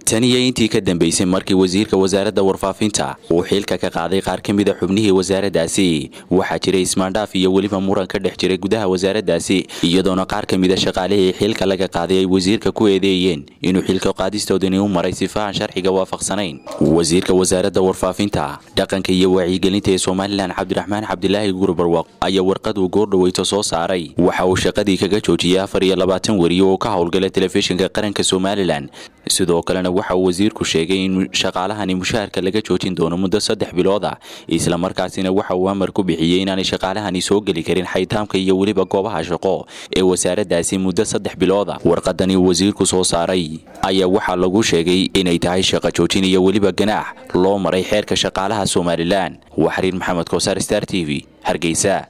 tan iyo intii ka dambeysay markii wasiirka wasaaradda warfaafinta uu xilka ka qaaday qaar ka mid a xubnihii wasaaraddaasi waxaa jiray ismaandhaaf iyo weliba muran ka dhex jiray gudaha wasaaraddaasi iyadoona qaar ka mid a shaqaalihii xilka laga qaaday ay wasiirka ku eedeeyeen inuu xilka qaadistoodani u maray sifahan sharciga waafaqsanayn wasiirka wasaaradda warfaafinta dhaqanka iyo wacyigelinta ee somalilan cabdiraxmaan cabdilaahi guurbarwaq ayaa warqad uu goordhaweyto soo saaray waxa uu shaqadii kaga joojiyey afar iyo labaatan wariye oo ka howlgala telefishinka qaranka somalilan sidoo kalena waxa uu wasiirku sheegay in shaqaalahani mushaharka laga joojin doono muddo saddex bilood ah islamarkaasina waxa uu amar ku bixiyey inaanay shaqaalahani soo geli karin xaytaamka iyo weliba goobaha shaqo ee wasaaraddaasi muddo saddex bilood ah warqadani uu wasiirku soo saaray ayaa waxaa lagu sheegay inay tahay shaqo joojin iyo weliba ganaax loo maray xeerka shaqaalaha somalilan waa xariir maxamed kosaar star t v hargeysa